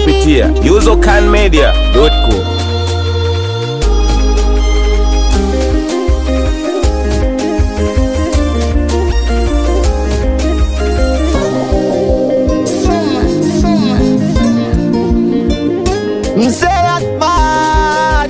kupitia usercanmedia.com. Mzee Akbar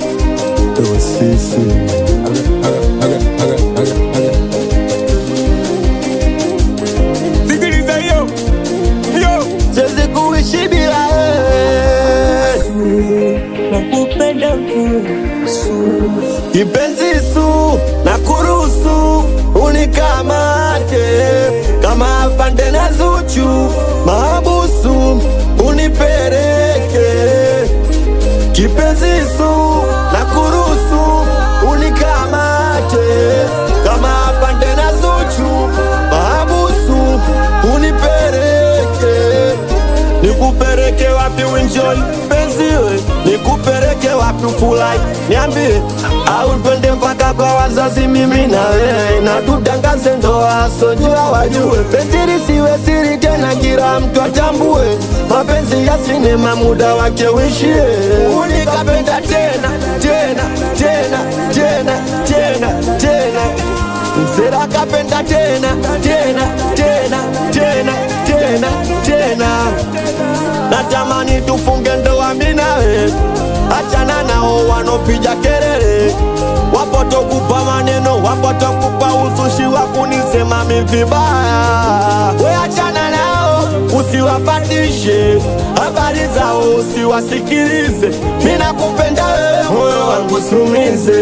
Sikiliza hiyo hiyo, siwezi kuishi bila wewe nakupenda tu kipenzi su na kuruhusu unikamate kama afande na Zuchu mahabusu unipeleke kipenzi su na kuruhusu unikamate kama afande na Zuchu mahabusu unipeleke nikupeleke wapi winjoi penziwe nikupeleke wapi ufurahi niambie au twende mpaka kwa wazazi mimi na wewe na tutangaze ndoa sojua wajue penzi lisiwe siri tena kila mtu atambue mapenzi ya sinema muda wake uishie unikapenda tena tena tena tena tena tena msera kapenda tena tena tena tena tena tena natamani tufunge ndoa mimi nawe achana nao wanopiga kelele wapotokupa maneno wapotokupa usushi wa kunisema mi vibaya we achana nao usiwapatishe habari zao usiwasikilize mi nakupenda wewe moyo wangu sumize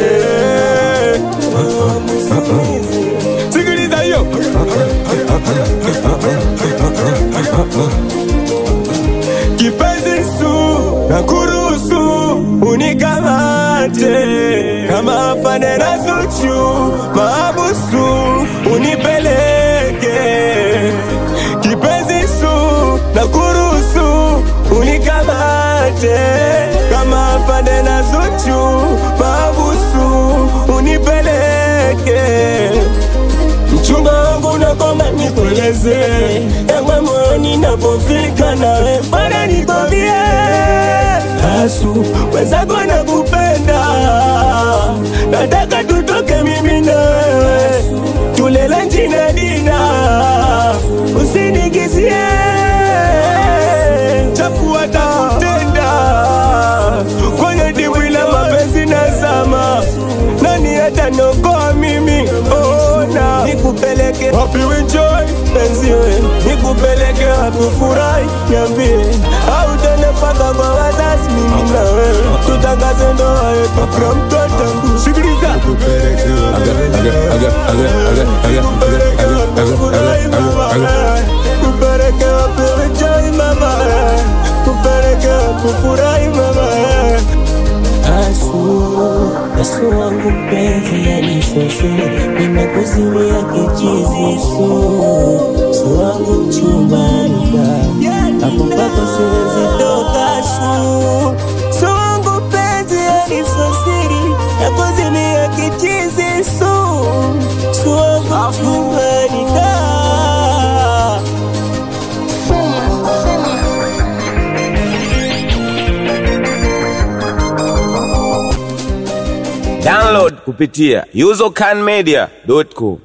sikiliza hiyo kipenzi su na kuruhusu unikamate kama afande na Zuchu maabusu unipeleke kipenzi su na kuruhusu unikamate kama afande na Zuchu maabusu unipeleke mchumba wangu nakoma nikueleze ewe moyoni napofika nawe bwana nikwambie asu wenzako nakupenda nataka tutoke mimi na wewe tulele njina dina usinigizie chafua takutenda kwenye dimbwi la mapenzi nazama nani ataniokoa mimi ona nikupeleke wapi enjoy penziwe nikupeleke wapi furahi niambie au tene mpaka kwa wazazi mimi na wewe tutangaze ndoa yetu kwa mtoto wangu sikiliza nikupeleke wapi furahi mama kupeleke wapi enjoy mama kupeleke wapi furahi mama Asu, asu wangu mpenzi yanishosho, nimekuzimia kichizi su, su wangu mchumbanika, hapo mpaka siwezi toka su, su wangu mpenzi yanisosiri, nakuzimia kichizi su, su wangu mchumbanika. Download kupitia usercanmedia.com.